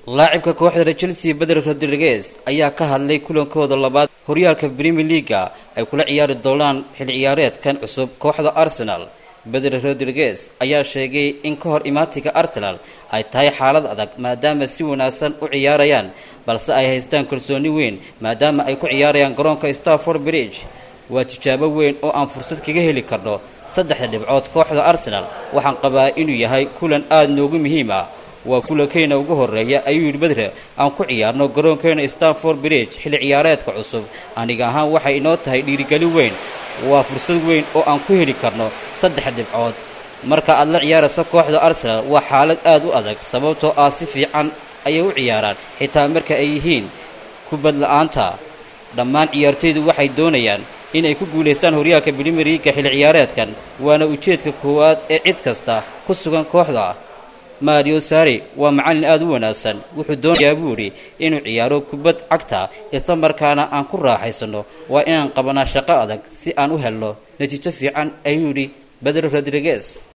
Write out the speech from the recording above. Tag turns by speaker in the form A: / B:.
A: laacibka kooxda chelsea beder rodriguez ayaa ka hadlay kulankooda labaad horyaalka premier leaga ay kula ciyaari doonaan xil ciyaareedkan cusub kooxda arsenal beder rodriguez ayaa sheegay in ka hor imaatinka arsenal ay tahay xaalad adag maadaama si wanaagsan u ciyaarayaan balse ay haystaan kalsooni weyn maadaama ay ku ciyaarayaan garoonka starford bridge waa tijaabo weyn oo aan fursad kaga heli karno saddexda dhibcood kooxda arsenal waxaan qabaa inuu yahay kulan aada noogu muhiim ah waa kulankeyna ugu horreeya ayuu yidhi bedre aan ku ciyaarno garoonkeena stanford bridge xilli ciyaareedka cusub aniga ahaan waxay inoo tahay dhiirigelin weyn waa fursad weyn oo aan ku heli karno saddex dhibcood marka aad la ciyaarayso kooxda arsenal waa xaalad aad u adag sababtoo ah si fiican ayay u ciyaaraan xitaa marka ay yihiin kubad la-aanta dhammaan ciyaartoydu waxay doonayaan inay ku guulaystaan horyaalka bilimeriga xilli ciyaareedkan waana ujeedka koowaad ee cid kasta ku sugan kooxda mario sari waa macallin aada u wanaagsan wuxuu doonayaa buu idhi inuu ciyaaro kubad cagta isla markaana aan ku raaxaysanno waa inaan qabanaa shaqo adag si aan u helno natiijo fiican ayuu yidhi bedro rodriguez